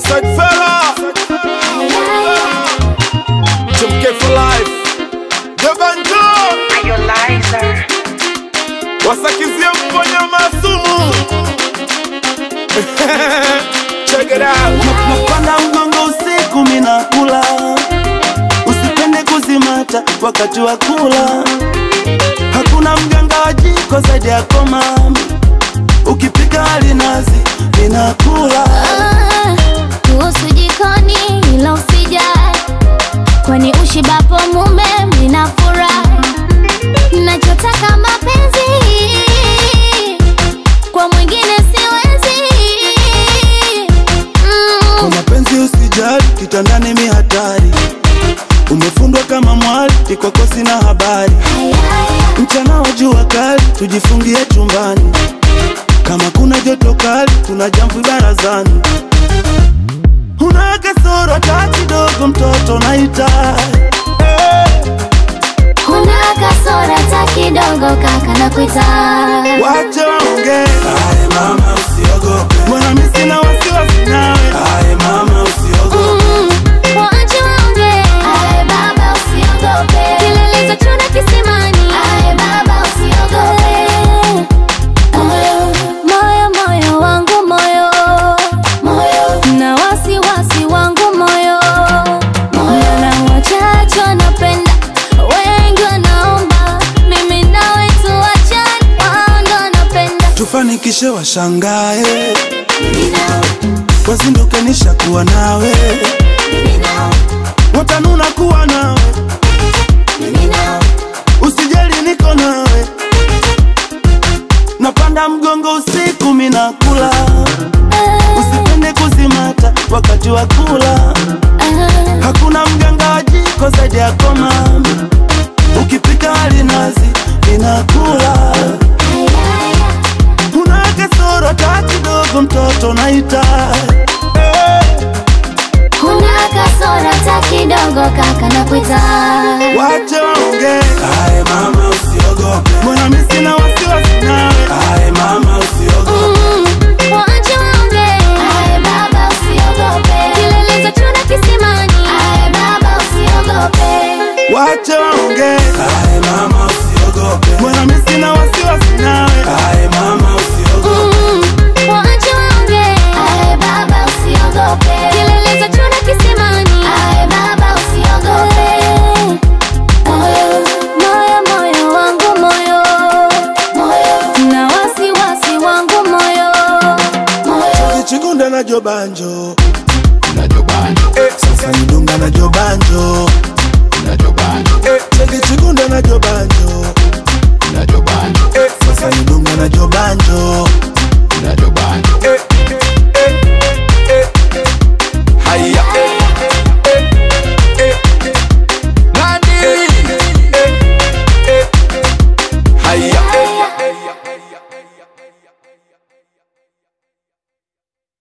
Southside fella Chumke for life Debanjo Wasakizie mponya masumu Check it out napanda mgongo usiku minakula usipende kuzimata wakati wa kula hakuna mganga wa jiko zaidi yako mami ukipika alinazi ninakula Ah, kuhusu jikoni ila usijali kwani ushibapo mume mnafurahi nachotaka mapenzi kwa mwingine siwezi kwa mm. mapenzi usijali kitandani mi hatari umefundwa kama mwali ikwako sina habari mchana wa jua kali tujifungie chumbani kama kuna joto kali kuna jamvi barazani una kasoro ta kidogo mtoto naita kuna kasora ta kidogo kaka na kuita wache waongee mama usiogope mbona mi sina wasiwasi nawe mama usiogope Mm, waache waongee. Kilelezo chuna kisimani. Moyo, moyo wangu moyo na wasiwasi wangu moyo na wachache wanapenda wengi wanaomba mimi nawe tuachane wao ndo wanapenda tufanikishe washangae wazinduke nishakuwa nawe watanuna kuwa nawe usijali niko nawe napanda mgongo usiku minakula usipende kuzimata wakati wa kula hakuna mganga wa jiko zaidi yako mami ukipika alinazi ninakula una kasoro ta kidogo mtoto naita kuna kasora ta kidogo kaka na kuita wache waongee mama usiogope mbona mi sina wasiwasi nawe mama usiogope Mm, waache waongee. Kilelezo chuna kisimani. wache waongee mama usiogope mbona mi sina wasiwasi nawe mama usiogope Mm, waache waongee. Kilelezo chuna kisimani. Moyo, moyo wangu moyo na wasiwasi wangu moyo kichigunda na jobanjo sasa nidunga na jobanjo